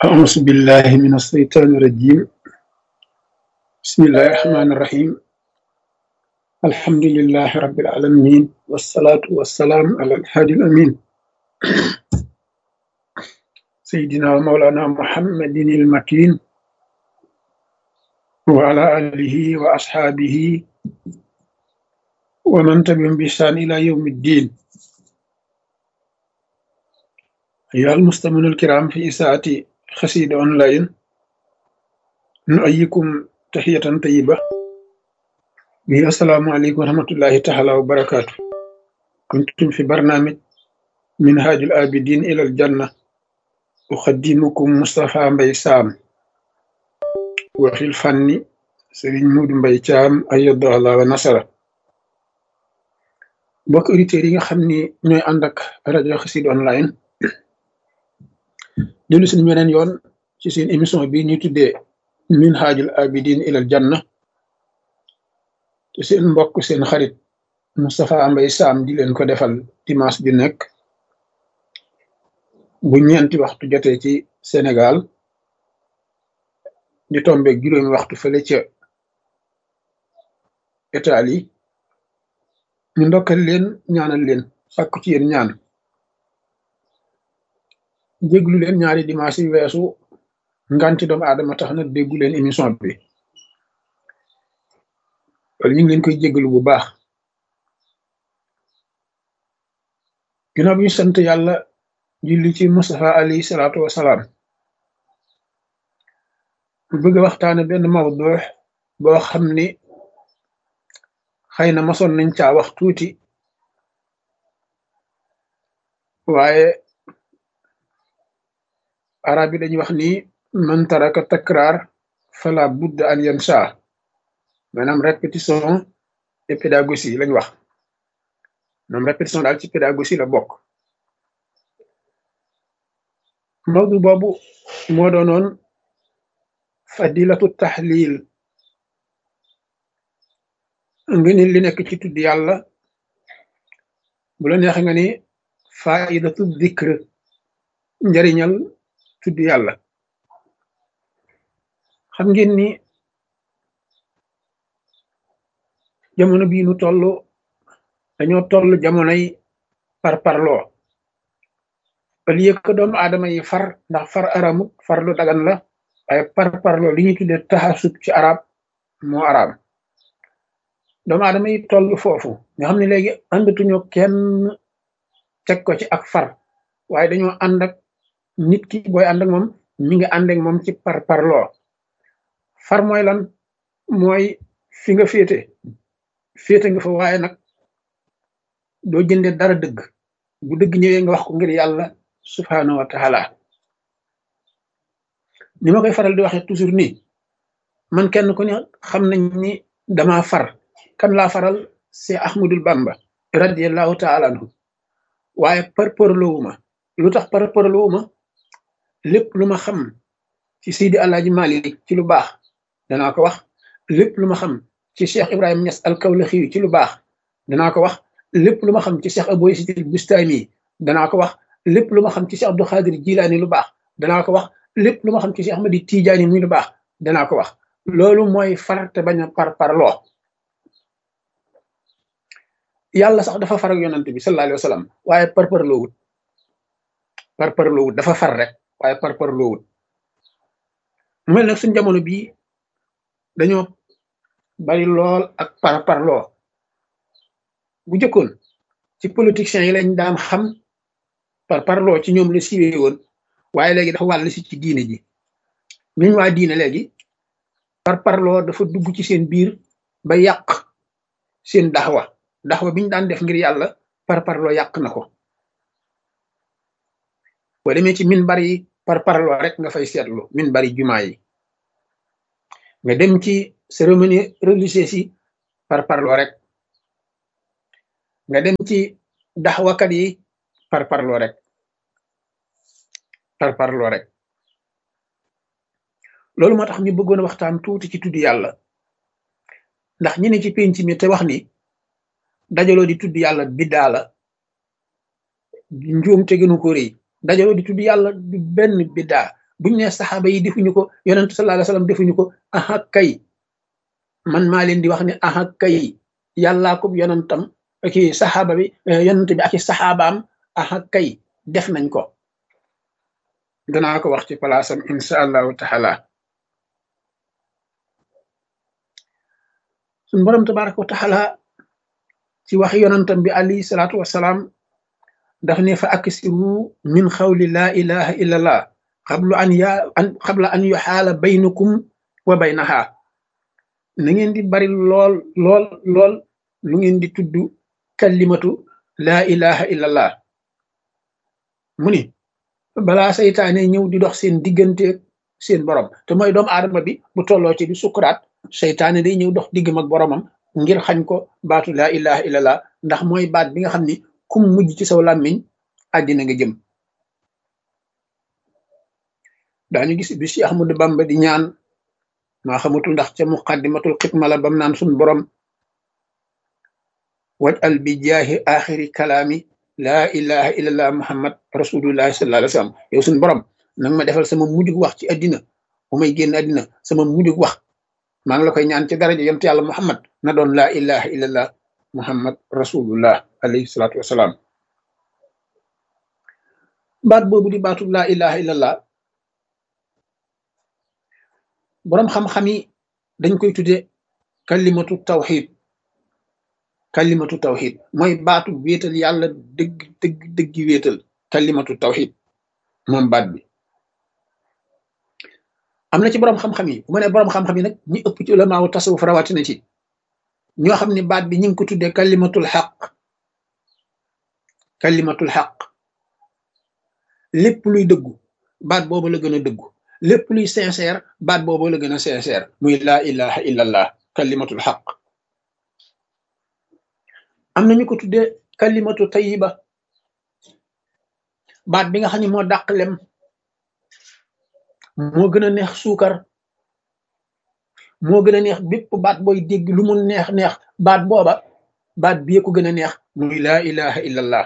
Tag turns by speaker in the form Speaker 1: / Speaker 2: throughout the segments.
Speaker 1: أعوذ بالله من الشيطان الرجيم بسم الله الرحمن الرحيم الحمد لله رب العالمين والصلاة والسلام على الهادي الأمين سيدنا ومولانا محمد المكين وعلى آله وأصحابه ومن تبعهم بإحسان إلى يوم الدين أيها المستمعون الكرام في إساءة خسيد أونلاين نؤيكم تحية طيبة وهي السلام عليكم ورحمة الله تعالى وبركاته كنتم في برنامج منهاج الآبدين إلى الجنة أخدمكم مصطفى مبي سام وفي الفن سرين مود مبي تام أيضا الله ونصره mbokk auditeurs yi nga xam ni ñooy ànd ak rajo Xassida online dellu si beneen yoon ci seen émission bi ñuy tuddee minhajul abidin ilal janna te seen mbokk seen xarit Moustapha Mbaye Sam di leen ko defal dimanche ju nekk bu ñeenti waxtu jotee ci Sénégal di tombeeg juróomi waxtu fële ca Italie ñu ndokkal leen ñaanal leen sàkku ci yéen ñaan déglu leen ñaari dimanche yi weesu nganti doomu aadama tax na déggu leen émission bi wala ñu ngi leen koy jéggalu bu baax ginnaaw bi ñu sant yàlla julli ci Mustafa alayhi salaatu wasalaam bu bëgg a waxtaane benn mawdu boo xam ni xëy na masoon nañ caa wax tuuti waaye arab yi dañuy wax ni man taraka takraar fala budda an yansa maanaam répétition et pédagogie lañ wax maanaam répétition daal ci pédagogie la bokk mawdu boobu moo doonoon fadilatu tahlil nga ni li nekk ci tudd yàlla bu la neex nga ni faidatu dikr njariñal tudd yàlla xam ngeen ni jamono bii nu toll dañoo toll jamonoy par parloo au lieu que doomu aadama yi far ndax far aramut far lu dagan la waaye par parloo li ñuy tuddee taxasub ci arab moo arab doomu aadama yi toll foofu nga xam ne léegi àndatuñu kenn teg ko ci ak far waaye dañoo ànd ak nit ki booy ànd ak moom mi ngi ànd ak moom ci par parloo far mooy lan mooy fi nga féete féete nga fa waaye nag doo jënde dara dëgg bu dëgg ñëwee nga wax ko ngir yàlla subhaanahu wa taala ni ma koy faral di waxee toujours nii man kenn ku ne xam nañ ni dama far kan laa faral c'est Ahmadul Bamba radiallahu taala anhu waaye par parloowuma lu tax par parloowuma lépp lu ma xam ci Seydi Alaaji Malik ci lu baax danaa ko wax lépp lu ma xam ci Cheikh Ibrahima Niass al-Kawlaxi ci lu baax danaa ko wax lépp lu ma xam ci Cheikh Abou Yazid al-Bustami danaa ko wax lépp lu ma xam ci Cheikh Abdou Khadir Jilaani lu baax danaa ko wax lépp lu ma xam ci Cheikh Ahmadi Tijaani muy lu baax danaa ko wax loolu mooy far te bañ a par parloo yàlla sax dafa far ak yonant bi sallallahu alayhi wa sallam waaye par parloowut par parloowut dafa far rek waaye par parloowut mu mel nag suñ jamono bii dañoo bari lool ak par parloo bu jëkkoon ci politiciens yi lañ daan xam par parloo ci ñoom la siiwee woon waaye léegi dafa wàll si ci diine ji ñuñ waa diine léegi par parloo dafa dugg ci seen biir ba yàq seen daxwa daxwa biñ daan def ngir yàlla par parloo yàq na ko boo demee ci min bari par parloo rek nga fay seetlu min bari jumaa yi nga dem ci cérémonie religieuse yi par parloo rek nga dem ci daxwakat yi par parloo rek par parloo rek loolu moo tax ñu bëggoon a waxtaan tuuti ci tudd yàlla ndax ñi ne ci penc mi te wax ni dajaloo di tudd yàlla biddaa la njuum te gënu ko rëy dajaloo di tudd yàlla du benn biddaa buñ ne saxaaba yi defuñu ko yonentu sallallahu alayhi wasallam defuñu ko aha kay man maa leen di wax ne aha kay yàllaa ko yonentam ki saxaaba bi yonent bi ak i saxaabaam aha kay def nañ ko danaa ko wax ci palaasam insha allahu taala suñ borom tabaraka wa taala ci wax yonentam bi alayhi salaatu wasalaam daf ne fa aksiru min xawli laa ilaha illa allah xablu an ya an xabla an yuxaala baynakum wa baynaha na ngeen di bari lool lool lool lu ngeen di tudd kalimatu laa ilaha illa allah mu ni balaa saytaane ñëw di dox seen diggante seen borom te mooy doomu aadama bi bu tolloo ci di sukuraat saytaane day ñëw dox diggam ak boromam ngir xañ ko baatu laa ilaha illa allah ndax mooy baat bi nga xam ni kum mujj ci saw làmmiñ àddina nga jëm daañu gis bi Cheikh Ahmadou Bamba di ñaan maa xamatul ndax ca muqaddimatul xidma la bam naan sun borom waj al bi jaahi axiri kalaami laa ilaha illallah muhammad rasulullahi sallallahu alayhi wa sallam yow sun borom nanga ma defal sama mujjug wax ci àddina bu may génn àddina sama mujjug wax maa ngi la koy ñaan ci daraja yonent yàlla muhammad na doon laa ilaha illallah muhammad rasulullah alayhi salaatu wasalaam baat boobu di baatu laa ilaha illallah boroom xam-xam yi dañ koy tudde kalimatu tawxid kalimatu tawxid mooy baatu wéetal yàlla dëgg dëgg dëggi wéetal kalimatu tawxid moom baat bi am na ci boroom xam-xam yi bu ma ne boroom xam-xam yi nag ñi ëpp ci ulamaawu tasawuf rawatina ci ñoo xam ne baat bi ñu ngi ko tuddee kalimatul xaq kalimatul xaq lépp luy dëggu baat boobu la gën a dëggu lépp luy sincère baat boobu la gën a sincère muy laa ilaha illallah kalimatul xaq am na ñu ko tuddee kalimatu tayiba baat bi nga xam ne moo dàq lem moo gën a neex suukar moo gën a neex bépp baat booy dégg lu mu neex neex baat booba baat bi ko gën a neex muy laa ilaha illallah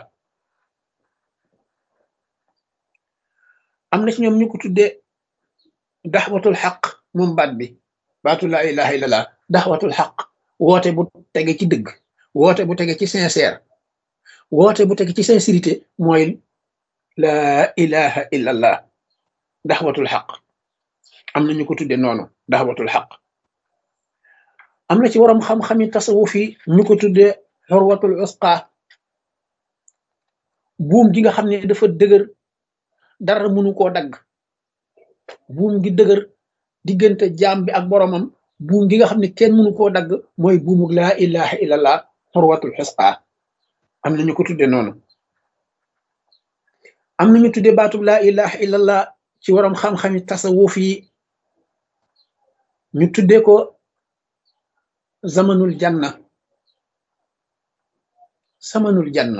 Speaker 1: am na ci ñoom ñu ko tuddee daxwatul xaq moom baat bi baatu laa ilaha illallah daxwatul xaq woote bu tege ci dëgg woote bu tege ci sincère woote bu tege ci sincérité mooy laa ilaha illallah daxwatul xaq am na ñu ko tudde noonu daxwatul xaq am na ci waroom xam-xami tasawuf yi ñu ko tudde xorwatul usqa buum gi nga xam ne dafa dëgër dara mënu koo dagg buum gi dëgër diggante jaam bi ak boromam buum gi nga xam ne kenn mënu koo dagg mooy buumug laa ilaha illallah xorwatul usqa am na ñu ko tudde noonu am na ñu tudde baatub laa ilaha illallah ci waroom xam-xami tasawuf yi ñu tudde ko zamanul janna samanul janna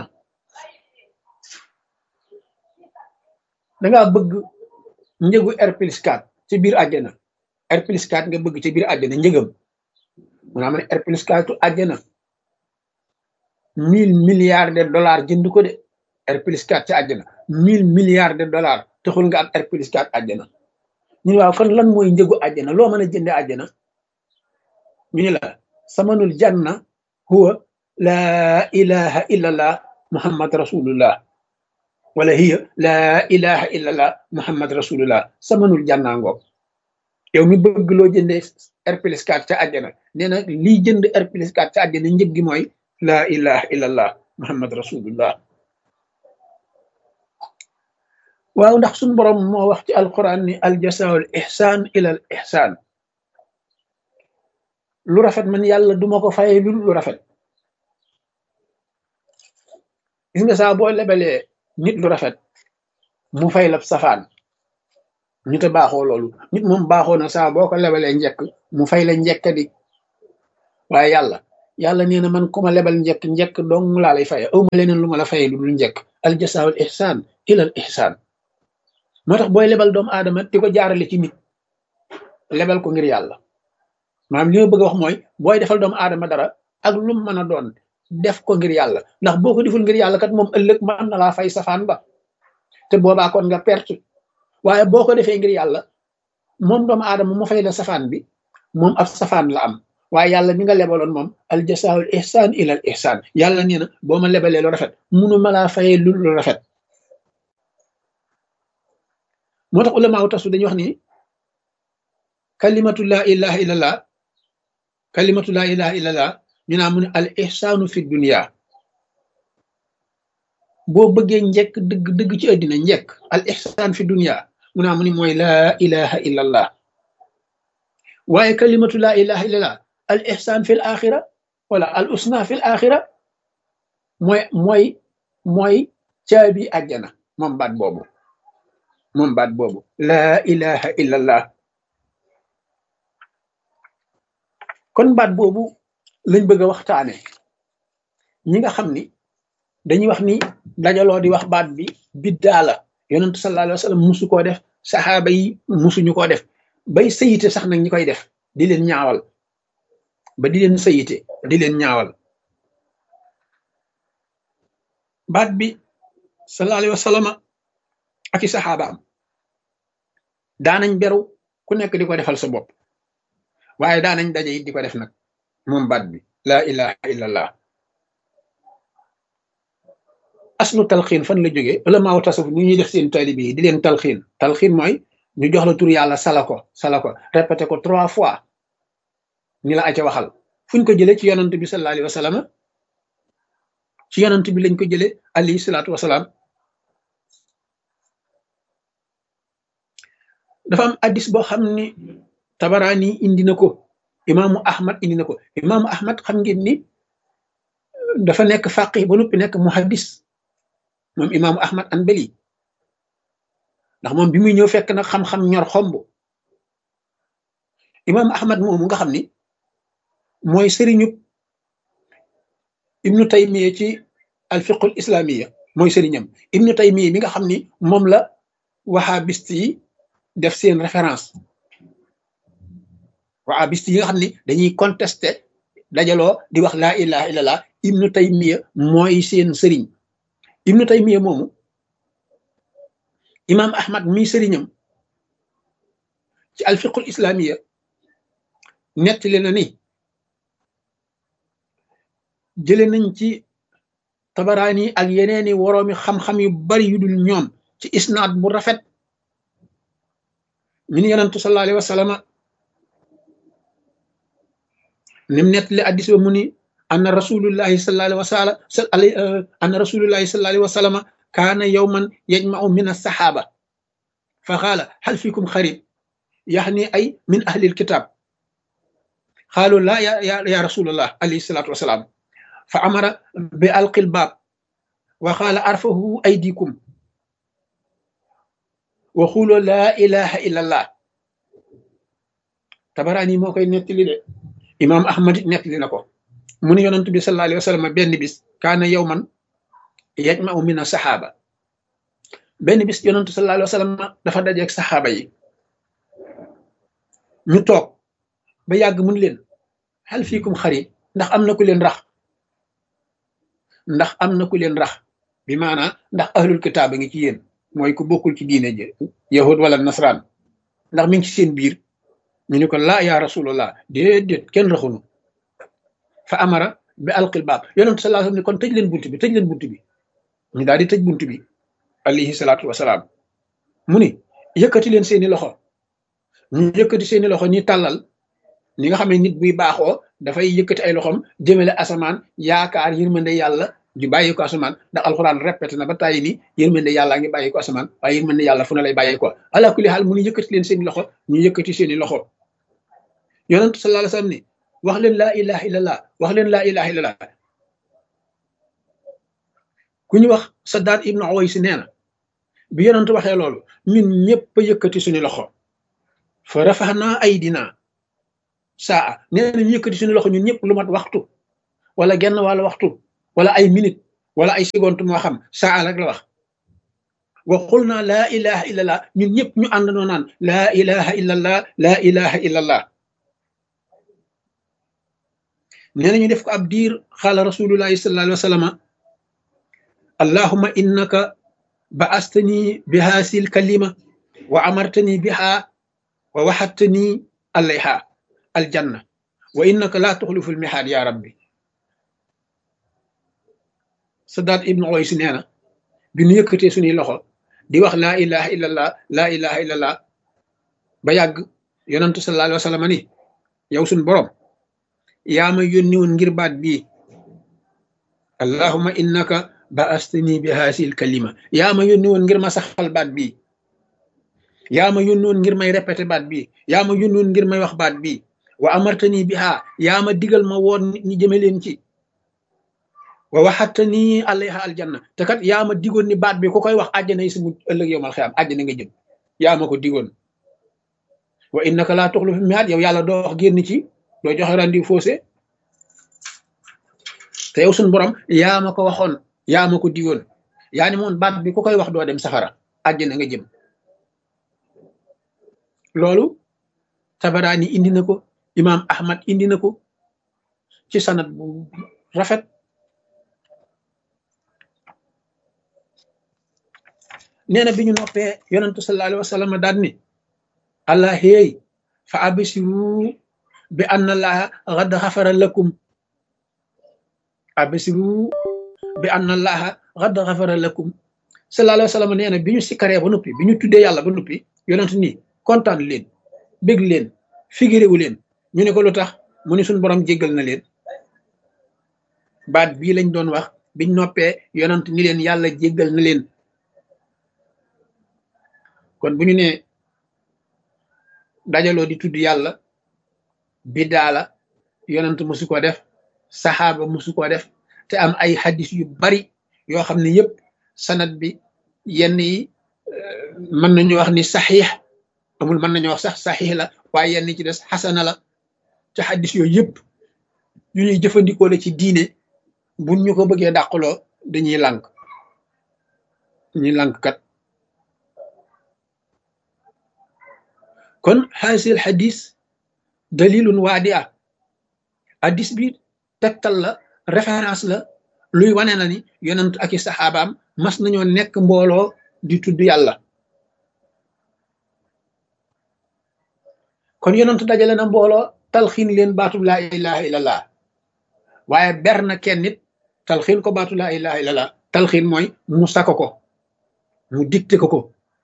Speaker 1: dangaa bëgg njëgu R plus 4 ci biir àjjana R plus 4 nga bëgg ci biir àjjana njëgam mu naa ma ne R plus 4 tu àjjana mille milliards de dollars jënd ko de R plus 4 ci àjjana mille milliards de dollars taxul nga am R plus 4 àjjana ñu ne waaw kon lan mooy njëgu àjjana loo mën a jënde àjjana ñu ne la samanul janna huwa laa ilaha illallah muhammad rasulullah wala hiya laa ilaha illallah muhammad rasulullah samanul janna ngoog yow mi bëgg loo jëndee R plus 4 ca àjjana nee na lii jënd R plus 4 ca àjjana njëg gi mooy laa ilaha illallah muhammad rasulullah waaw ndax suñu borom moo wax ci alquran ni aljasaul ihsan ila al ihsan lu rafet man yàlla duma ko faye lu lu rafet gis nga saa boo lebalee nit lu rafet mu fay la safaan ñu te baaxoo loolu nit moom baaxoo na saa boo ko lebalee njekk mu fay la njekk di waaye yàlla yàlla nee na man ku ma lebal njekk njekk dong laa lay faye awma leneen lu ma la faye lu dul njekk aljasaul ihsan ila al ihsan moo tax booy lebal doomu aadama di ko jaarale ci nit lebal ko ngir yàlla maanaam li ma bëgg a wax mooy booy defal doomu aadama dara ak lu mu mën a doon def ko ngir yàlla ndax boo ko deful ngir yàlla kat moom ëllëg mën na laa fay safaan ba te boobaa kon nga perte waaye boo ko defee ngir yàlla moom doomu aadama mu fay la safaan bi moom ab safaan la am waaye yàlla mi nga lebaloon moom al jasaawul ihsaan ilal ihsaan yàlla nee na boo ma lebalee lu rafet munu ma laa fayee lu lu rafet moo tax ulama wu tasu dañuy wax ni kalimatu laa ilaha illallah kalimatu laa ilaha illallah ñu naa mu ne al ihsaanu fi dunia boo bëggee njekk dëgg dëgg ci àddina njekk al ihsaan fi dunia mu naa mu ni mooy laa ilaha illallah waaye kalimatu laa ilaha illallah al ihsaan fi l axira wala al usna fi l axira mooy mooy mooy caabi àjjana moom baat boobu moom baat boobu laa ilaha illallah kon baat boobu lañ bëgg a waxtaane ñi nga xam ni dañuy wax ni dajaloo di wax baat bi biddaa la yonentu sallallahu alayhi wa sallam musu koo def saxaaba yi musuñu koo def bay sayite sax nag ñi koy def di leen ñaawal ba di leen sayite di leen ñaawal baat bi sallallahu alayhi wa sallam ak i saxaabaam daanañ beru ku nekk di ko defal sa bopp waaye daanañ daje it di ko def nag moom baat bi laa ilaha illallah aslu talxiin fan la jógee wala maaw tasawuf ñu ñuy def seen taalibe yi di leen talxiin talxiin mooy ñu jox la tur yàlla sala ko sala ko répété ko trois fois ni la aca waxal fuñ ko jëlee ci yonant bi sallallahu alayhi wa sallam ci yonant bi lañ ko jëlee alayhi salaatu wasalaam dafa am addis boo xam ni tabaraani indi na ko imaamu ahmad indi na ko imaamu ahmad xam ngeen ni dafa nekk faqih ba noppi nekk muhaddis moom imaamu ahmad anbali ndax moom bi muy ñëw fekk nag xam-xam ñor xomb imaamu ahmad moomu nga xam ni mooy sëriñu ibnu taymiya ci alfiqul islamiya mooy sëriñam ibnu taymiya mi nga xam ni moom la wahabist yi def seen référence wahabist yi nga xam ni dañuy contesté dajaloo di wax laa ilaha illallah ibnu taymiya mooy seen sëriñ ibnu taymiya moomu imaam ahmad mi sëriñam ci alfiqul islamiya nettali na ni jële nañ ci tabaraani ak yeneeni woroomi xam-xam yu bari yu dul ñoom ci isnaad bu rafet min yonantu sallallahu alayhi wa sallam nim nettali addis ba mu ni anna rasulullahi sallallahu alayhi wa sallam anna rasulullahi sallallahu alayhi wa sallam kaana yawman yajma'u min as-sahaba fa qaala hal fikum xarib yaxni ay min ahli alkitab qaalu la ya ya rasulullah alayhi salatu wasalaam fa amara bi alqil baab wa qaala arfahu aydikum wa xuuloo laa ilaha illa allah tabaraani moo koy nettali de imaam ahmad it nettali na ko mu ne yonent bi sallallahu alayhi wa sallam benn bis kaana yawman yajma'u min saxaaba benn bis yonent sallallahu alayhi wa sallam dafa dajeeg saxaaba yi ñu toog ba yàgg mun leen hal fiikum xari ndax am na ku leen rax ndax am na ku leen rax bi maanaa ndax ahlul kitaab a ngi ci yéen mooy ku bokkul ci diine ji yahud wala nasraan ndax mi ngi ci seen biir ñu ni ko laa yaa rasulullah déedéet kenn raxunu fa amara bi alqil baab yonentu sallallahu alayhi wasallam ni kon tëj leen bunt bi tëj leen bunt bi ñu daal di tëj bunt bi alayhi salaatu wasalaam mu ni yëkkati leen seeni loxo ñu yëkkati seeni loxo ñi tàllal ni nga xam ne nit buy baaxoo dafay yëkkati ay loxom jëmale asamaan yaakaar yërmande yàlla di bàyyi ko asamaan ndax alxuraan répété na ba tàyyi ni yërmande yàlla ngi bàyyi ko asamaan waaye yërmande yàlla fu na lay bàyyi ko ala kulli xaal mu ni yëkkati leen seeni loxo ñu yëkkati seeni loxo yonentu sallallahu alayhi wasallam ni wax leen laa ilaha illallah wax leen laa ilaha illallah ku ñu wax Saddaad ibnu Uways nee na bi yonentu waxee loolu ñun ñëpp a yëkkati suñu loxo fa rafaxnaa aydina saa nee na ñu yëkkati suñu loxo ñun ñëpp lu mat waxtu wala genn wàlla waxtu wala ay minute wala ay seconde moo xam saa rek la wax wa qul naa laa ilaha illallah ñun ñëpp ñu àndandoo naan laa ilaha illallah laa ilaha illallah nee na ñu def ko ab diir xaala rasulullahi sallallahu alayhi wa sallam allahuma innaka ba astani bi haasil kalima wa amartani biha wa waxattani alayha aljanna wa innaka laa tuxlifu lmihaad ya rabbi Sadaat ibnu Uways nee na bi nu yëkkatee suñuy loxo di wax laa ilaha illallah laa ilaha illallah ba yàgg yonantu sallallahu alayhi wa sallam ni yow suñ borom yaa ma yónni woon ngir baat bii allahuma innaka baastani bi haasil kalima yaa ma yónni woon ngir ma saxal baat bii yaa ma yónni woon ngir may répété baat bii yaa ma yónni woon ngir may wax baat bii wa amartani biha yaa ma digal ma woon nit ñi jëme leen ci wa waxattani alayha aljanna te kat yaa ma digoon ni baat bi ku koy wax àjjana yi si mu ëllëg yow mal xiyaam àjjana nga jëm yaa ma ko digoon wa innaka laa tuxlifu miihaad yow yàlla doo wax génn ci doo joxe rendi faussé te yow suñ borom yaa ma ko waxoon yaa ma ko digoon yaa ni moon baat bi ku koy wax doo dem safara àjjana nga jëm loolu tabaraani indi na ko imaam ahmad indi na ko ci sanat bu rafet nee na bi ñu noppee yonentu sallallahu alayhi wa sallam daal ni allah héey fa absiru bi anna allaha xad xafara lakum absiru bi anna allaha xad xafara lakum sallallahu alayhi wa sallam nee na bi ñu sikkaree ba noppi bi ñu tuddee yàlla ba noppi yonent ni kontaan leen bég leen figiréwu leen ñu ne ko lu tax mu ni suñ borom jéggal na leen baat bii lañ doon wax biñ noppee yonent ni leen yàlla jéggal na leen kon bu ñu nee dajaloo di tudd yàlla biddaa la yonent musu ko def saxaaba musu ko def te am ay xadis yu bari yoo xam ne yëpp sanat bi yenn yi mën nañu wax ni saxiix amul mën nañu wax sax saxiix la waaye yenn ci des xasana la te xadis yooyu yëpp yu ñuy jëfandikoo la ci diine buñ ñu ko bëggee dàqaloo dañuy lànk dañuy lànk kat kon xaasil xadis dalilun waadia hadis bi tegtal la référence la luy wane na ni yonent ak i saxaabaam mas nañoo nekk mbooloo di tudd yàlla kon yonent dajale na mbooloo talxiin leen baatub laa ilaha illallah waaye ber na kenn nit talxiin ko baatu laa ilaha illallah talxiin mooy mu sako ko mu dicté ko ko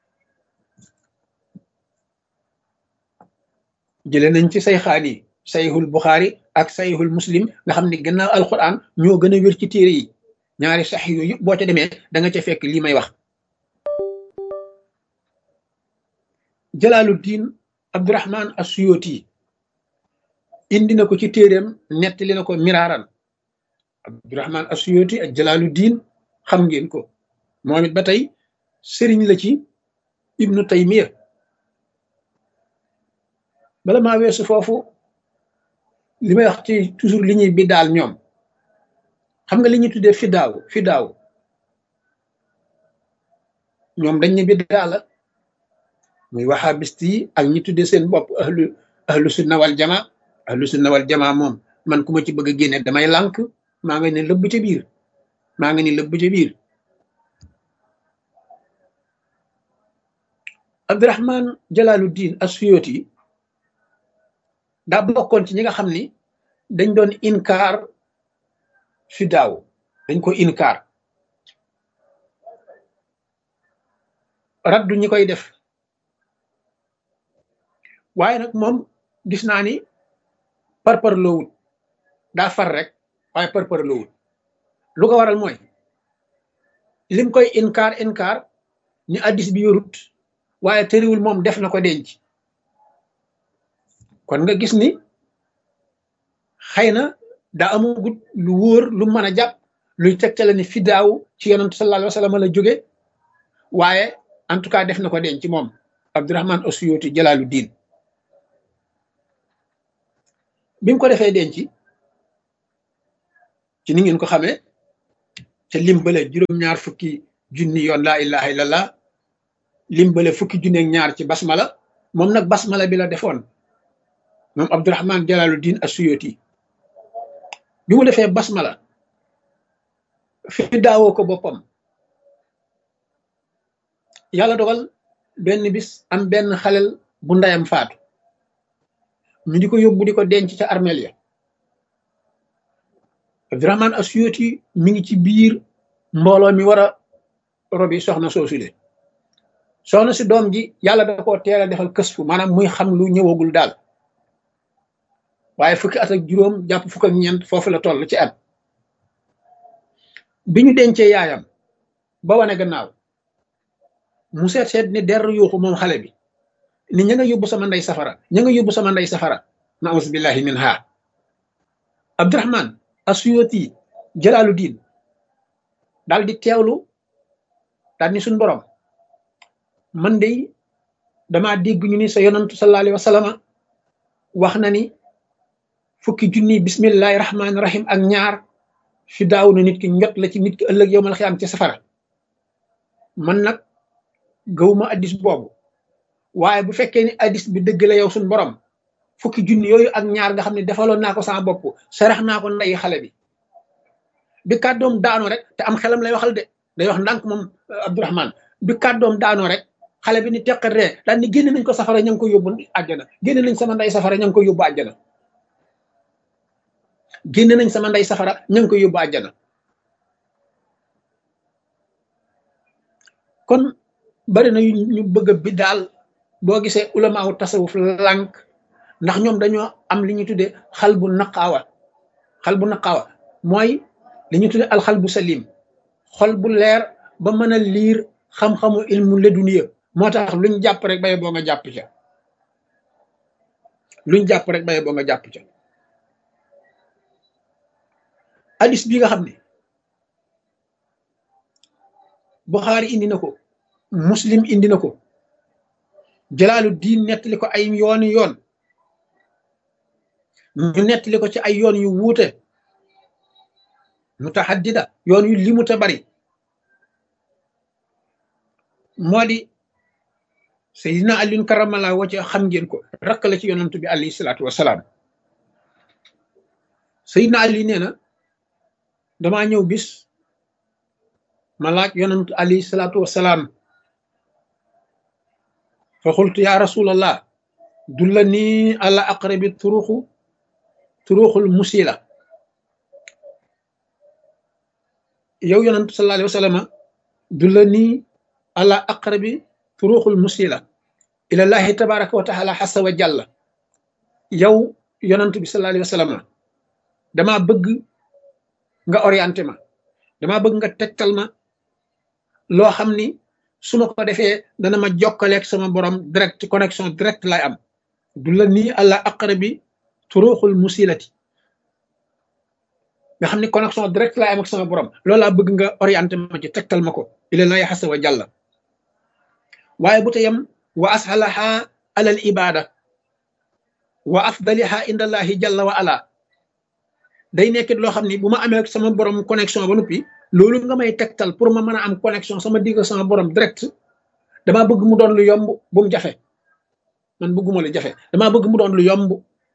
Speaker 1: jële nañ ci say xaan yi sayhul buxaari ak sayhul muslim nga xam ne gannaaw alquran ñoo gën a wér ci téere yi ñaari sax yooyu yëpp boo ca demee da nga ca fekk lii may wax jalaaluddin abdurahman asuyoti indi na ko ci téeréem nettali na ko miraaran abdurahman asuyoti ak jalaaluddin xam ngeen ko moom it ba tey sëriñ la ci ibnu taymiya bala maa weesu foofu li may wax ci toujours li ñuy bi daal ñoom xam nga li ñuy tuddee fidaaw fidaaw ñoom dañ ne biddaa la muy waxaabist yi ak ñi tuddee seen bopp ahlu ahlu sunna wal jama ahlu sunna wal jama moom man ku ma ci bëgg a génne damay lànk maa nga ne lëbb ca biir maa nga ni lëbb ca biir abdurahman jalaaluddin asuyoti daa bokkoon ci ñi nga xam ni dañ doon inkaar fi daaw dañ ko inkaar raddu ñi koy def waaye nag moom gis naa ni parpar loowut daa far rek waaye parpar loowut lu ko waral mooy lim koy inkaar inkaar ni addis bi yorut waaye tëriwul moom def na ko denc kon nga gis ni xëy na daa amagut lu wóor lu mën a jàpp luy tegtale ni fidaaw ci yonent sallallahu alayhi wa sallam la jóge waaye en tout cas def na ko denc moom Abdurahman Asuyuti Jalaaluddin bi mu ko defee denc ci ni ngeen ko xamee te limbale juróom-ñaar fukki junni yoon laa ilaha illallah limbale fukki junni ak ñaar ci basmala moom nag basmala bi la defoon moom Abdurahman Jalaaluddin Asuyuti bi mu defee basmala fi daawoo ko boppam yàlla dogal benn bis am benn xalel bu ndeyam faatu ñu di ko yóbbu di ko denc ca armeel ya Abdurahman Asuyuti mi ngi ci biir mbooloo mi war a robi soxna soosule soxna si doom ji yàlla da koo teel a defal kës fu maanaam muy xam lu ñëwagul daal waaye fukki at ak juróom jàpp fukk ak ñeent foofu la toll ci at bi ñu dencee yaayam ba wane gannaaw mu seet seet ni der yuuxu moom xale bi ni ña nga yóbbu sama ndey safara ña nga yóbbu sama ndey safara naus billahi min ha Abdurahman Asuyuti Jalaalu diin daal di teewlu daal ni suñ borom man de damaa dégg ñu ni sa yonantu sallallahu alayhi wa sallam wax na ni fukki junni bismillahi rahmaani rahim ak ñaar fi daaw na nit ki njot la ci nit ki ëllëg yowmal xiyaam ci safara man nag gawuma addis boobu waaye bu fekkee ni addis bi dëgg la yow suñ borom fukki junni yooyu ak ñaar nga xam ne defaloon naa ko sama bopp sarax naa ko ndeyi xale bi bi kàddoom daanoo rek te am xelam lay waxal de day wax ndànk moom Abdurahman bi kàddoom daanoo rek xale bi ni teqat ree daal ni génne nañ ko safara ña ngi ko yóbbu àjjana génne nañ sama ndey safara ña ngi ko yóbbu àjjana génne nañ sama ndey safara ña ngi ko yóbbu àjjana kon bari na ñu bëgg a bi daal boo gisee ulamaaw tasawuf lànk ndax ñoom dañoo am li ñu tuddee xal bu naqaawa xal bu naqaawa mooy li ñu tuddee alxal bu salim xol bu leer ba mën a liir xam-xamu ilmu leduniya moo tax luñ jàpp rek baye boo nga jàpp ca luñ jàpp rek baye boo nga jàpp ca hadis bi nga xam ne Buxaari indi na ko muslim indi na ko jalaalu diin nettali ko ay yooni yoon ñu nettali ko ci ay yoon yu wuute mutahaddida yoon yu limu te bari moo di Seydina Aliyun karamallaahu wajhahu xam ngeen ko rakk la ci yonantu bi alayhi salaatu wasalaam Seydina Ali nee na damaa ñëw bis ma laaj yonantu alayhi salaatu wasalaam fa xultu ya rasulallah dulla nii ala aqrabi turuxu turuxul musila yow yonantu sallallahu alayhi wa sallam dulla nii ala aqrabi turuxul musila ilallahi tabaraka wa taala xasa wa jàlla yow yonantu bi sallallahu alayhi wa sallam damaa bëgg nga orienté ma damaa bëgg nga tegtal ma loo xam ni su ma ko defee dana ma jokkaleeg sama borom direct connexion direct lay am du la nii àlla aqrabi turuxul musilati nga xam ni connexion direct lay am ak sama borom loolu laa bëgg nga orienté ma ci tegtal ma ko ilallahi xasa wa jàlla waaye bu te yem wa ashalaha alal ibada wa afdaliha indallahi jalla wa ala day nekkit loo xam ni bu ma amee sama borom connexion ba noppi loolu nga may tegtal pour ma mën a am connexion sama digg sama borom direct damaa bëgg mu doon lu yomb bu mu jafe man bëgguma lu jafe damaa bëgg mu doon lu yomb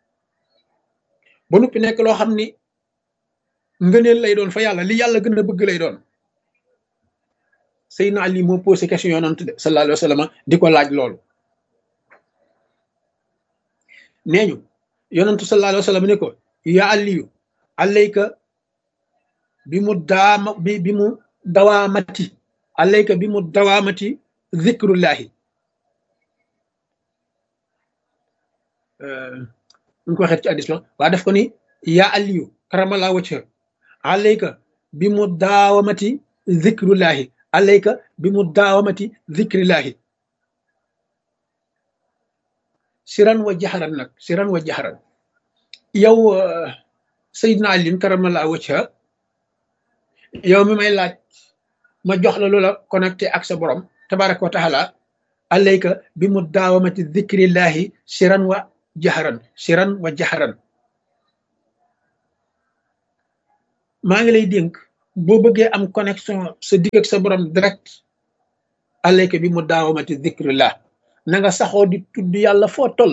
Speaker 1: ba noppi nekk loo xam ni ngëneel lay doon fa yàlla li yàlla gën a bëgg lay doon Seydina Ali moo posé question yonent de sallallahu alayhi wa sallam di ko laaj loolu nee ñu yonentu sallallahu alayhi wa sallam ne ko yaa Aliyu alayka bi mu daama bi bi mu dawaamati alayka bi mu dawaamati zikrullahi ñu ko waxee ci addis la waa def ko ni yaa aliyu karamala wacca alayka bi mu daawamati zikrullahi alayka bi mu daawamati zikrillahi siran wa jaxaran nag siran wa jaxaran yow sayidna alin karamala wacca yow mi may laaj ma jox la loola connecté ak sa borom tabaraka wa taala alayka bi mu daawamati zikrillahi siran wa jaxaran siran wa jaxaran maa ngi lay dénk boo bëggee am connexion sa digg ak sa borom direct alayka bi mu daawamati zikrillah na nga saxoo di tudd yàlla foo toll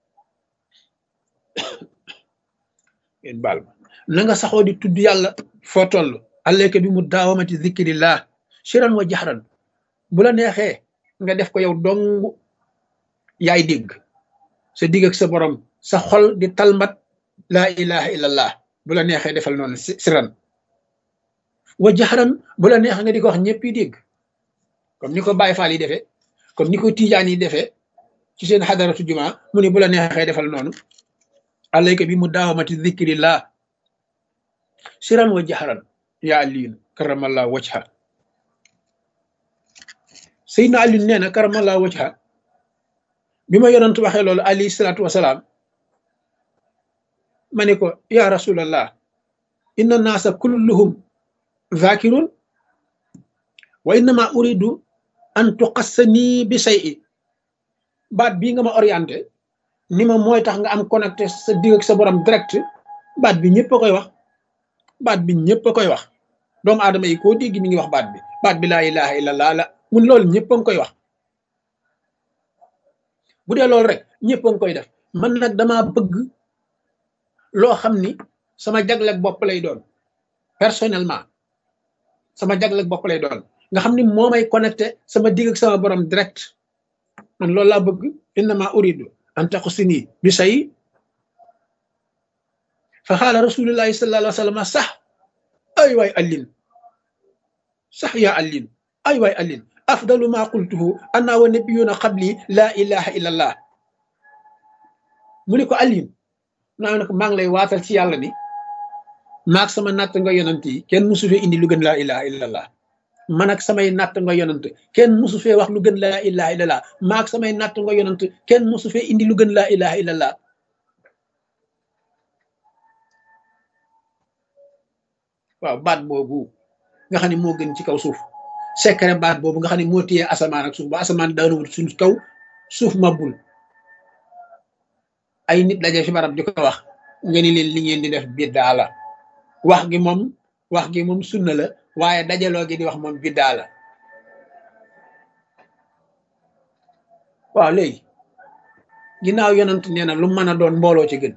Speaker 1: ngeen baal ma na nga saxoo di tudd yàlla foo toll alayka bi mu daawamati zikrillah siran wa jaxaran bu la neexee nga def ko yow dong yaay dégg sa digg ak sa borom sa xol di talmat laa ilaha illallah bu la neexee defal noonu siran wa jaxaran bu la neexee nga di ko wax ñëpp yi dégg comme ni ko Baye Fall yi defee comme ni ko Tijaan yi defee ci seen xadaratu juma mu ne bu la neexee defal noonu alayka bi mu daawamati zikrillah siran wa jaxaran yaa aliin karamallah wajha Seydina Ali nee na karamallah wajha bi ma yonent waxee loolu alayhi salaatu wasalaam ma ne ko ya rasulallah inna naasa kulluhum zakirun wa innama uridu an tuqassani bi shay'i baat bii nga ma orienté ni ma mooy tax nga am connecté sa digg ak sa borom direct baat bi ñëpp a koy wax baat bi ñëpp a koy wax doomu aadama yi koo dégg mi ngi wax baat bi baat bi laa ilaha illallah la mun loolu ñëpp a ngi koy wax bu dee loolu rek ñëpp a ngi koy def man nag dama bëgg loo xam ni sama jagleeg bopp lay doon personnellement sama jagleeg bopp lay doon nga xam ni moo may connecté sama digg ak sama borom direct man loolu laa bëgg innama uridu an taqusini bi say fa xaala rasulullahi sallallahu alayhi wa sallam sax ay waay allin sax yaa allin ay waay allin afdalu ma qultuhu anna wa nabiyuna qabli la ilaha illa allah mu ni ko allin naa ne ko maa ngi lay waatal ci yàlla ni maag sama natt nga yonant yi kenn musu fee indi lu gën laa ilaha illa allah man ak samay natt nga yonant kenn musu fee wax lu gën laa ilaha illa allah maag samay natt nga yonant kenn musu fee indi lu gën laa ilaha illa allah waaw baat boobu nga xam ne moo gën ci kaw suuf secret baat boobu nga xam ne moo téye asamaan ak suuf ba asamaan daanuwul suñ kaw suuf mabbul ay nit daje fi barab di ko wax nga ni leen li ngeen di def biddaa la wax gi moom wax gi moom sunna la waaye dajaloo gi di wax moom biddaa la waaw léegi ginnaaw yonent nee na lu mën a doon mbooloo ci gën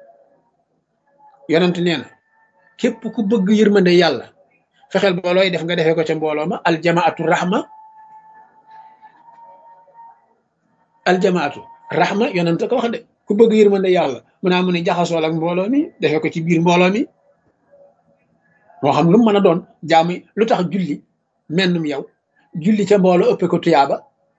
Speaker 1: yonent nee na képp ku bëgg yërmande yàlla fexeel ba looy def nga defee ko ca mbooloo ma aljamaatu rahma aljamaatu rahma yonent ko wax de ku bëgg yërmande yàlla mu naa mu ne jaxasool ak mbooloo mi defee ko ci biir mbooloo mi moo xam lu mu mën a doon jaamu lu tax julli mennum yow julli ca mbooloo ëppe ko tuyaaba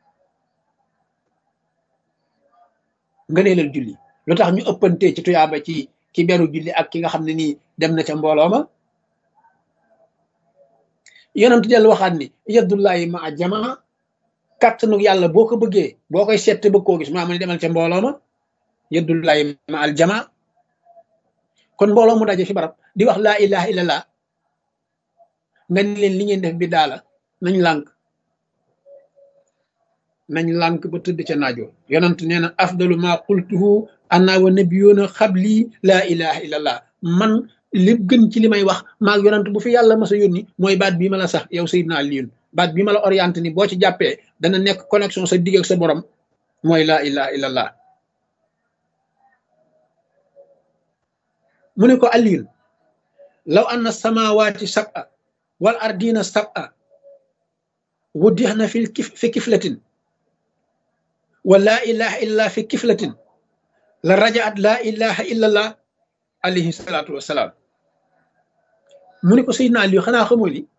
Speaker 1: nga neelal julli lu tax ñu ëppantee ci tuyaaba ci ki beru julli ak ki nga xam ne nii dem na ca mbooloo ma yonent del waxaat ni yaddullahi ma a jamaa kàttanu yàlla boo ko bëggee boo koy seet bëgg koo gis maa mu ne demal ca mbooloo ma yaddullahi ma al jamaa kon mbooloo mu daje fi barab di wax laa ilaha illallah nga ni leen li ngeen def bi daala nañ lànk nañ lànk ba tëdd ca naajo yonent nee na afdalu ma qultuhu anna wa nabiyuna xabli laa ilaha illallah man li gën ci li may wax maag yonent bu fi yàlla mas a yónni mooy baat bii ma la sax yow Seydina Aliyun baat bii ma la orienté ni boo ci jàppee dana nekk connexion sa digg ak sa borom mooy laa ilaha illallah mu ne ko Aliyun law anna samawaati sab'a wal ardina sab'a wuddixna fi kif fi kiflatin wa laa ilaha illa fi kiflatin la rajaat laa ilaha illallah alayhi salaatu wasalaam mu ne ko Seydina Aliyu xanaa xamoo ni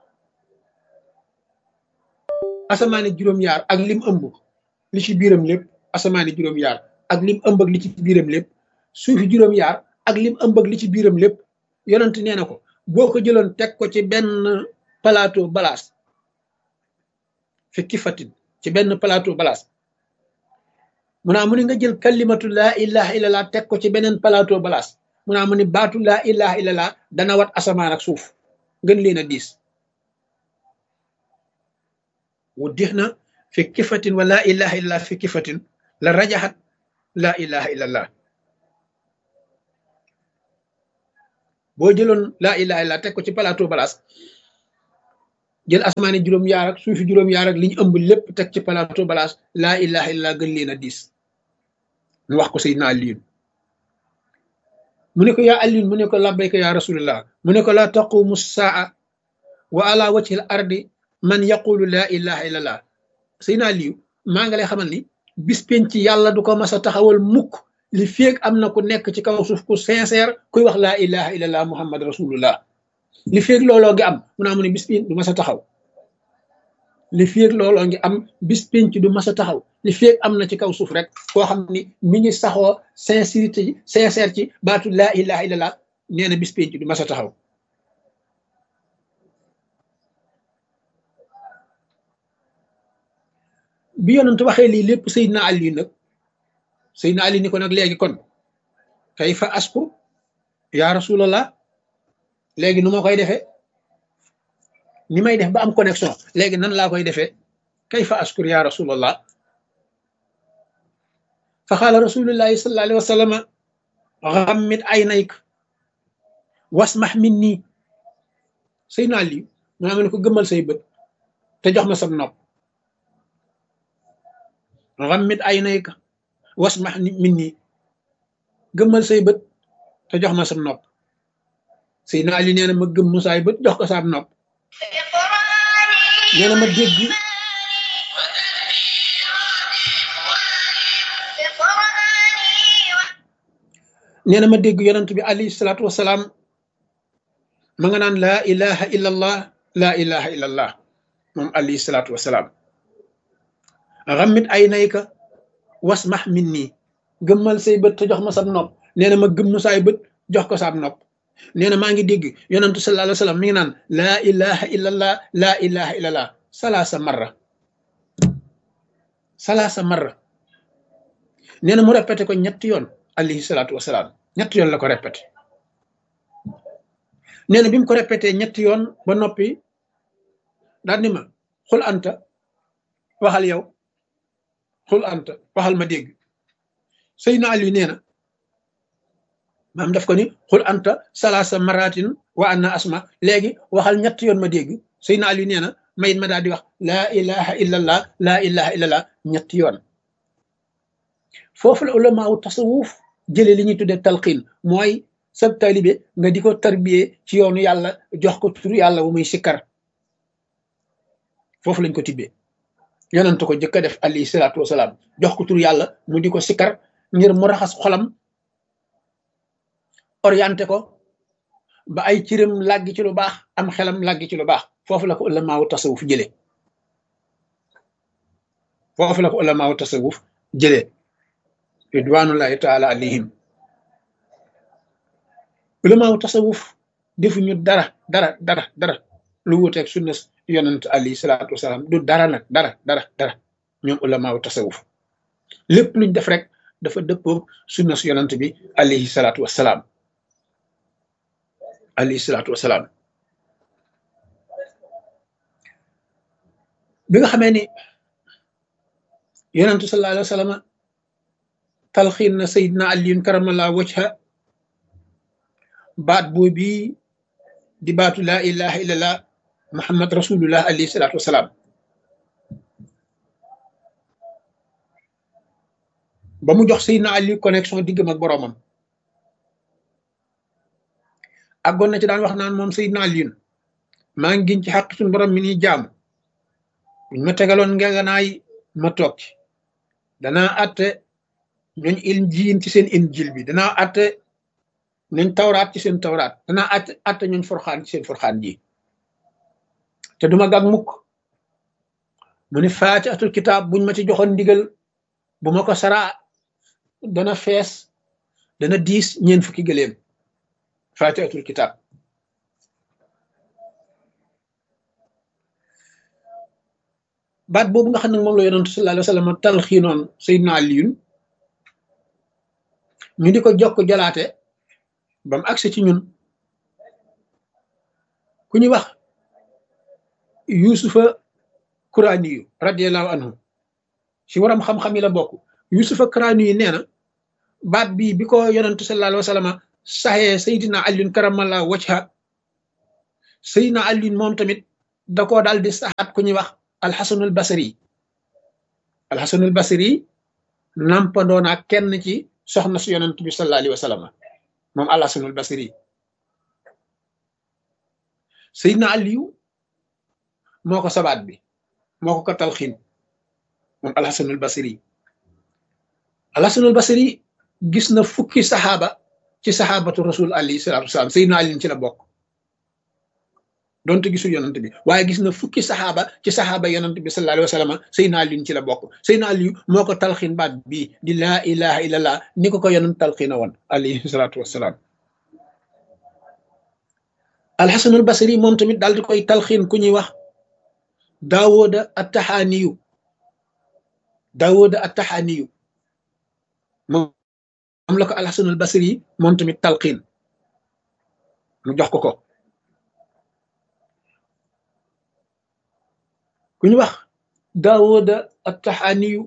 Speaker 1: asamaani juróom-yaar ak lim ëmb li ci biiram lépp asamaani juróom-yaar ak lim ëmb ak li ci biiram lépp suufi juróom-yaar ak lim ëmb ak li ci biiram lépp yonent nee na ko boo ko jëloon teg ko ci benn plateau balaas fi kifatin ci benn plateau balaas mu naa mu ne nga jël kalimatu laa ilaha illallah teg ko ci beneen plateau balaas mu naa mu ne baatu laa ilaha illallah dana wat asamaan ak suuf gën leen a diis wu dix na fi kifatin wa laa ilaha illallah fi kifatin la rajaxat laa ilaha illallah boo jëloon laa ilaha illallah teg ko ci plateau balaas jël asamaani juróom-yaar ak suufi juróom-yaar ak li ñu ëmb lépp teg ci plateau balaas laa ilaha illallah gën leen a diis mu wax ko Seydina Aliyun mu ne ko yaa Aliyun mu ne ko labbayka yaa rasulullah mu ne ko laa taqumu saa wa ala wajhi al ardi man yaqulu laa ilaha illallah Seydina Aliyu maa ngi lay xamal ni bis penc yàlla du ko mas a taxawal mukk li feeg am na ku nekk ci kaw suuf ku sincère kuy wax laa ilaha illallah muhammad rasulullah li feeg looloo ngi am mu naa mu ne bis penc du mas a taxaw li feeg looloo ngi am bis penc du mas a taxaw li feeg am na ci kaw suuf rek koo xam ni mi ngi saxoo sincérité ci sincère ci baatu laa ilaha illallah nee na bis penc du mas a taxaw bi yonent waxee lii lépp Seydina Ali nag Seydina Ali ni ko nag léegi kon kay fa asku yaa rasulallah léegi nu ma koy defee ni may def ba am connexion léegi nan laa koy defee kay fa askur yaa rasulallah fa xaala rasulullahi sallallahu alayhi wa sallam xammit aynayk wasmax min nii Seydina Ali maa ngi ne ko gëmmal say bët te jox ma sam nopp xammit aynayka wasmax min nii gëmmal say bët te jox ma sam nopp Seydina Ali nee na ma gëmm saay bët jox ko saam nopp nee na ma dégg nee na ma dégg yonent bi alayhi salaatu wasalaam ma nga naan laa ilaha illa allah laa ilaha illa allah moom alayhi salaatu wasalaam xammit aynayka wasmax min nii gëmmal say bët te jox ma sam nopp nee na ma gëmm saay bët jox ko saam nopp nee na maa ngi dégg yonentu sallallahu alayhi wa sallam mi ngi naan laa ilaha illallah laa ilaha illallah salaasa marra salaasa marra nee na mu répété ko ñetti yoon alayhi salaatu wasalaam ñetti yoon la ko répété nee na bi mu ko répété ñetti yoon ba noppi daal ni ma xul anta waxal yow xul anta waxal ma dégg Seydina Ali nee na maam daf ko ni xul anta salaasa maratin wa anna asma léegi waxal ñetti yoon ma dégg Seydina Ali nee na mayit ma daal di wax laa ilaha illallah laa ilaha illallah ñetti yoon foofu la ulamaawu tasawuf jële li ñuy tuddee talqiin mooy sab taalibe nga di ko tarbiyee ci yoonu yàlla jox ko turu yàlla bu muy sikkar foofu lañ ko tibbee yonent ko jëkk a def alayhi salaatu wasalaam jox ko turu yàlla mu di ko sikkar ngir mu raxas xolam orienté ko ba ay ciram làggi ci lu baax am xelam làggi ci lu baax foofu la ko ulamaawu tasawuf jële foofu la ko ulamaawu tasawuf jëlee ridwanullahi taala alayhim ulamaawu tasawuf defuñu dara dara dara dara lu wuteeg sunna yonent alayhi salaatu wasalaam du dara nag dara dara dara ñoom ulamaawu tasawuf lépp luñ def rek dafa dëppoo sunna yonent bi alayhi salaatu wasalaam alayhi salaatu wasalaam bi nga xamee ni yonentu sallallahu alayhi wa sallam talxiin na sayidna aliyun karamallahu wajha baat boobi di baatu laa ilaha illallah muhammad rasulullah alayhi salaatu wasalaam ba mu jox sayidna ali connexion diggam ak boroomam àggoon na ci daan wax naan moom sayidna aliyun maa ngi giñ ci xaq suñu borom mi ni jaamu buñ ma tegaloon ngeganaay ma toog ci danaa atte ñooñ injiil ci seen injil bi danaa atte ñooñ tawraat ci seen tawraat danaa atte atte ñooñ forxaan ci seen forxaan ji te duma gàg mukk mu ni faati atul kitaab buñ ma ci joxoon ndigal bu ma ko saraa dana fees dana diis ñeen fukki gëléem faati atul kitaab baat boobu nga xam ne moom la yonentu sallallahu alayhi wa sallam talxiinoon Seydina Aliyun ñu di ko jokk jalaate ba mu agsi ci ñun ku ñuy wax yusufa kuraani yu radiallahu anhu ci waram xam-xam yi la bokk yusufa kuraani yu nee na baat bi bi ko yonentu sallallahu alayhi wa sallam saxee Seydina Aliyun karamallahu wajha Seydina Aliyun moom tamit da koo daal di saxaat ku ñuy wax alxasanul basri alxasanul basri nampandoo naa kenn ci soxna su yonent bi sallallahu alayhi wa sallam moom alxasanul basri Seydina Aliyu moo ko sabaat bi moo ko ko talxiin moom alxasanul basri alxasanul basri gis na fukki saxaaba ci saxaabatu rasul alayhi salaatu wasalaam Seydina Ali ci la bokk donte gisul yonant bi waaye gis na fukki saxaaba ci saxaaba yonant bi sallallahu alayhi wa sallam Seydina Ali ci la bokk Seydina Ali moo ko talxiin baat bii di laa ilaha illallah ni ko ko yonant talxiina woon alayhi salaatu wasalaam alxasanul basri moom tamit daal di koy talxiin ku ñuy wax daawooda attaxaaniyu daawooda attaxaaniyu moom la ko alxasanul basri moom tamit talxiin mu jox ko ko ku ñu wax daawooda attaxaaniyu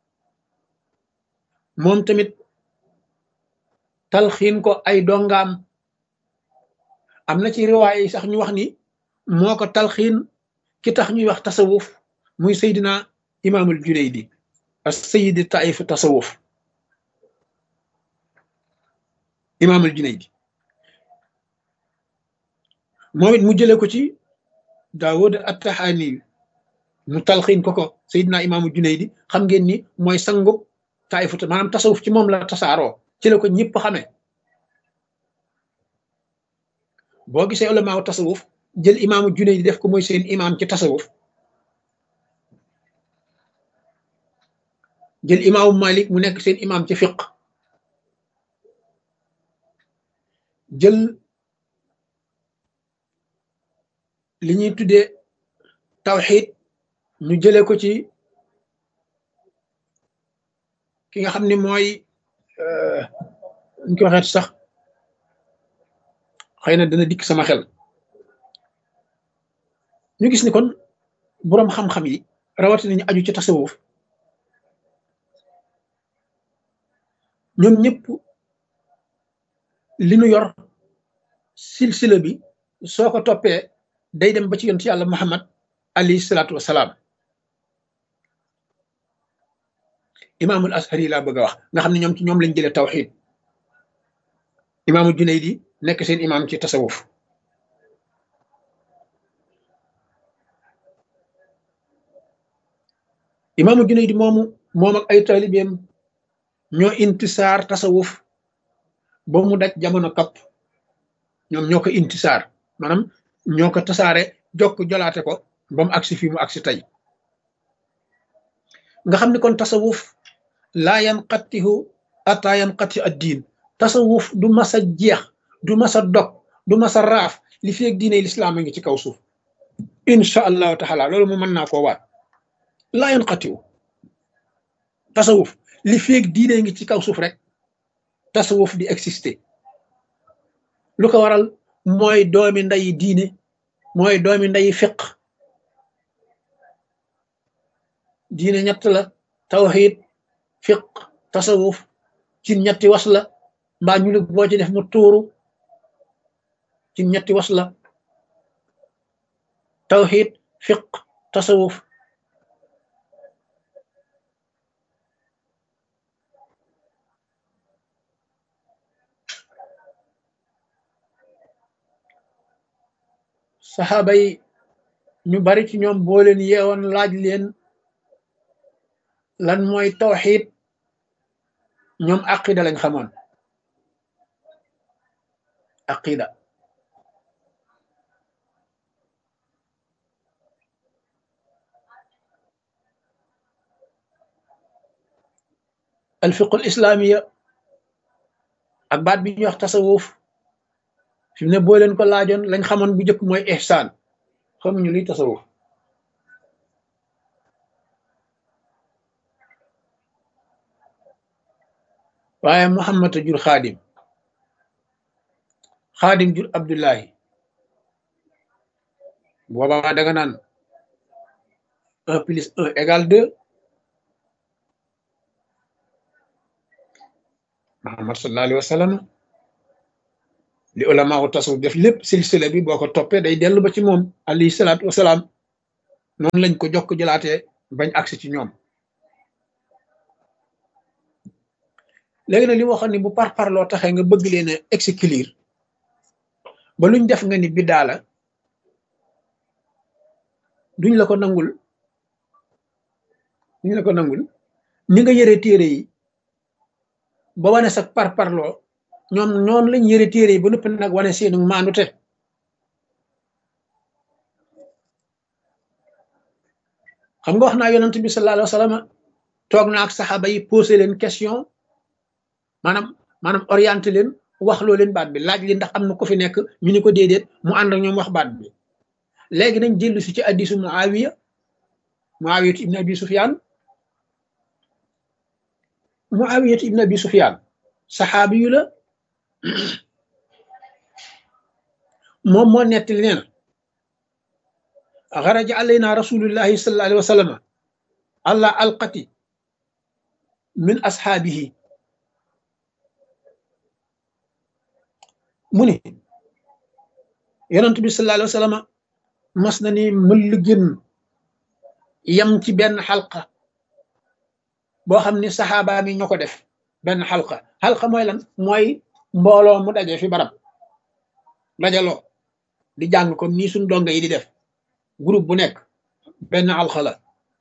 Speaker 1: moom tamit talxiin ko ay dongaam am na ci riwaay yi sax ñu wax ni moo ko talxiin ki tax ñuy wax tasawuf muy seydina imaamul junaydi as sayidi taif tasawuf imaamul junaydi moom it mu jële ko ci daawud attaxaani mu talxiin ko ko seydina imaamul junaydi xam ngeen ni mooy sangub taifu maanaam tasawuf ci moom la tasaaroo ci la ko ñëpp xamee boo gisee ulamaaw tasawuf jël imaamu junaydi def ko mooy seen imaam ci tasawuf jël imaamu malik mu nekk seen imaam ci fiq jël li ñuy tuddee tawxid ñu jële ko ci ki nga xam ne mooy ñu ko waxeet sax xëy na dana dikk sama xel ñu gis ni kon boroom xam-xam yi rawatina ñu aju ci tasawuf ñoom ñëpp li nu yor silsila bi soo ko toppee day dem ba ci yonent yàlla muhammad alayhi salaatu wasalaam imaamul ashari laa bëgg a wax nga xam ne ñoom ci ñoom lañ jëlee tawxid imaamul junaydi nekk seen imaam ci tasawuf imaamul junaydi moomu moom ak ay taalibeem ñoo intisaar tasawuf ba mu daj jamono kapp ñoom ñoo ko intisaar maanaam ñoo ko tasaare jokk jolaate ko ba mu agsi fii mu agsi tey nga xam ne kon tasawuf laa yanqatihu ata yanqati ad diin tasawuf du masa jeex du masa dog du masa raaf li fi ak diine lislaam a ngi ci kaw suuf insha allahu taala loolu mu mën naa koo waat laa yanqatihu tasawuf li fi ak diine ngi ci kaw suuf rek tasawuf di exister lu ko waral mooy doomi ndayi diine mooy doomi ndayi fiq diine ñett la tawxid fiq tasawuf ci ñetti was la mbaa ñu lig boo ci def mu tuuru ci ñetti was la tawxid fiq tasawuf saxaaba yi ñu bari ci ñoom boo leen yeewoon laaj leen lan mooy tawxid ñoom aqida lañ xamoon aqida alfiqul islaamiya ak baat bi ñuy wax tasawuf fi mu ne boo leen ko laajoon lañ xamoon bu njëkk mooy ihsaan xamuñu luy tasawuf waaye muhammad a jur xaadim xaadim jur abdullahi boobaa da nga naan un plus un égale deux muhammad sallallahu alayhi wa sallam li ulama wu tasawuf def lépp silsila bi boo ko toppee day dellu ba ci moom alayhi salaatu wasalaam noonu lañ ko jokk jëlaatee bañ agsi ci ñoom léegi nag li waxoon ni bu par parloo taxee nga bëgg leen a exclure ba luñ def nga ni biddaa la duñ la ko nangul ñu ne ko nangul ni nga yëre téere yi ba wane sa par parloo ñoom ñoom lañ yëre téere yi ba noppi nag wane seenu maandute xam nga wax naa yonent bi sallallahu alayhi wa sallam toog na ak saxaaba yi posé leen question maanaam maanaam orienté leen wax loo leen baat bi laaj li ndax am na ko fi nekk ñu ni ko déedéet mu ànd ak ñoom wax baat bi léegi nañ jëllu si ci addisu muawiya muawiyatu ibn abi sufyan muawiyatu ibn abi sufyan saxaabi yu la moom moo nettali nee na xaraja alayna rasulullahi sallallahu alayhi wa sallam allah alqati min ashaabihi mu ni yonent bi sallallahu alayhi wa sallam mas na ni mëll génn yam ci benn xalqa boo xam ni saxaaba mi ñoo ko def benn xalqa xalqa mooy lan mooy mbooloo mu daje fi barab dajaloo di jàng comme nii suñ donga yi di def groupe bu nekk benn alxa la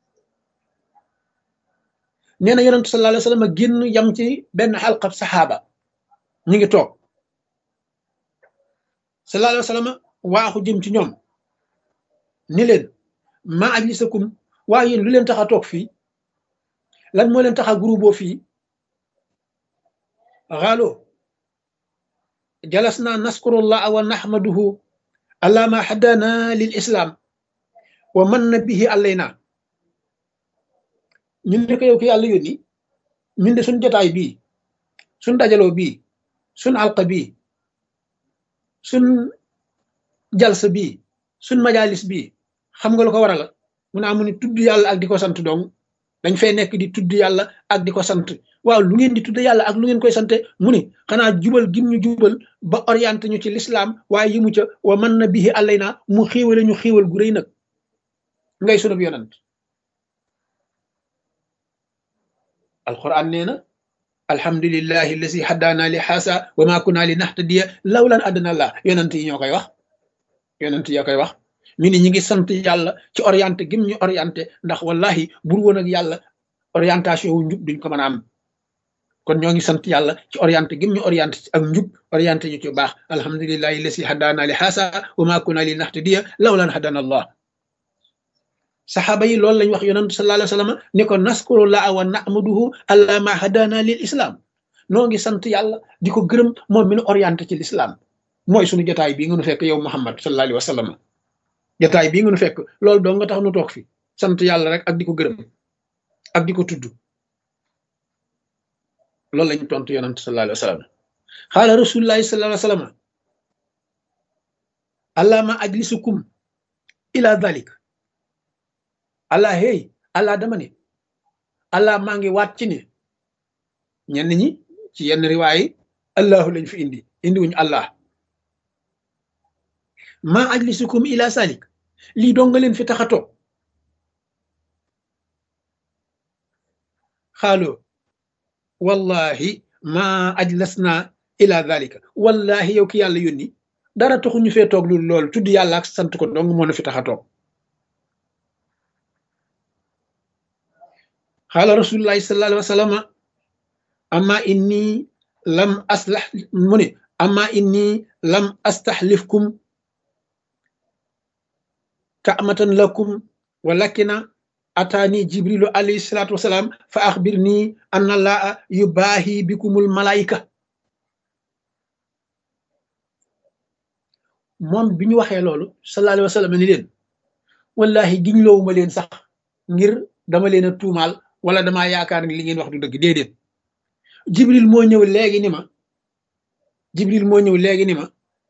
Speaker 1: nee na yonentu sallallahu alayhi wasallam génn yam ci benn xalqab saxaaba ñu ngi toog sallallahu alayhi wasallam waaxu jëm ci ñoom ni leen ma ajlisakum waa yéen lu leen tax a toog fii lan moo leen tax a groupe boo fii xaalo jalasna naskurullah wa nahmaduhu ala ma hadana lil islam wa man na bihi alayna ñun ne ko yow ki yàlla yónni ñun de suñ jotaay bii suñ dajaloo bii suñ alqa bii suñ jalsa bii suñ majalis bii xam nga lu ko waral mu naa mu ni tudd yàlla ak di ko sant dong dañ fay nekk di tudd yàlla ak di ko sant waaw lu ngeen di tudd yàlla ak lu ngeen koy sante mu ni xanaa jubal gim ñu jubal ba orienté ñu ci l'islam waaye yi mu ca wa man na bihi alayna mu xiiwale ñu xiiwal gu rëy nag ngay sunub yonant alquran nee na alhamdulillahi allasi haddaana li xaasa wa ma kunna li nahtadiya lawlan adana allah yonant yi ñoo koy wax yonant yoo koy wax ñu ni ñi ngi sant yàlla ci orienté gim ñu orienté ndax wallahi bur woon ak yàlla orientation wu njub duñ ko mën a am kon ñoo ngi sant yàlla ci orienté gim ñu orienté ak njub orienté ñu ci baax alhamdulillahi allasi haddaana li xaasa wa ma kunna li nahtadiya lawlan hadana allah saxaaba yi loolu lañ wax yonent sallallahu alayhi wa sallam ni ko naskurullah wa nahmaduhu ala ma hadana lil islam noo ngi sant yàlla di ko gërëm moom mi nu orienté ci l'islam mooy suñu jotaay bii nga nu fekk yow muhammad sallallahu alayhi wa sallam jotaay bii nga nu fekk loolu doo nga tax nu toog fi sant yàlla rek ak di ko gërëm ak di ko tudd loolu lañ tontu yonent sallallahu alayhi wa sallam xaala rasulullahi sallallahu alayhi wa sallam allahma ajlisukum ila dhalik allah hey allah dama ne allah maa ngi waat ci ne ñenn ñi ci yenn riwaay allahu lañ fi indi indi wuñu allah maa ajlisukum ila salik lii doo nga leen fi tax a toog xaaloo wallahi maa ajlasna ila dalika wallahi yow ki yàlla yónni dara taxu ñu fee toog lu lool tudd yàlla ak sant ko dong moo na fi tax a toog xaala rasulullahi sallallahu alayhi wa sallam amma inni lam aslax mu ne amma inni lam astaxlifkum kaamatan lakum walakina ataani jibrilu alayhi salatu wasalaam fa axbir nii anna laa yubaahi bikumul malaayika moom bi ñu waxee loolu sallallahu alayhi wa sallam ni leen wallahi giñ loowuma leen sax ngir dama leen a tuumaal wala damaa yaakaar ni li ngeen wax du dëgg déedéet jibril moo ñëw léegi ni ma jibril moo ñëw léegi ni ma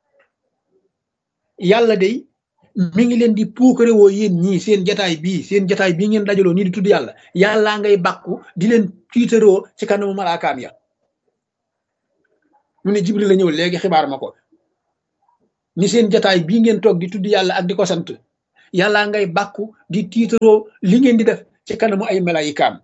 Speaker 1: yàlla day mi ngi leen di puukare woo yéen ñii seen jataay bii seen jataay bii ngeen dajaloo nii di tudd yàlla yàllaa ngay bàkku di leen tiitaroo ci kanamu malaakaam ya mu ne jibril la ñëw léegi xibaar ma ko ni seen jataay bii ngeen toog di tudd yàlla ak di ko sant yàllaa ngay bàkku di tiitaroo li ngeen di def ci kanamu ay malayikaam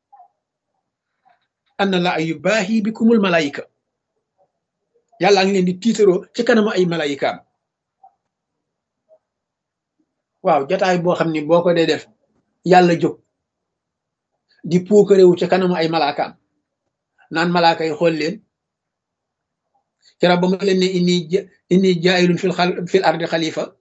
Speaker 1: anna la ay baahi bikumul malayika yàllaa ngi leen di tiitaroo ci kanamu ay malayikaam waaw jataay boo xam ni boo ko dee def yàlla jóg di puukarewu ca kanamu ay malaakaam naan malaaka yi xool leen kera ba ma leen ne inni inni jaayilun fil xal fil ardi xalifa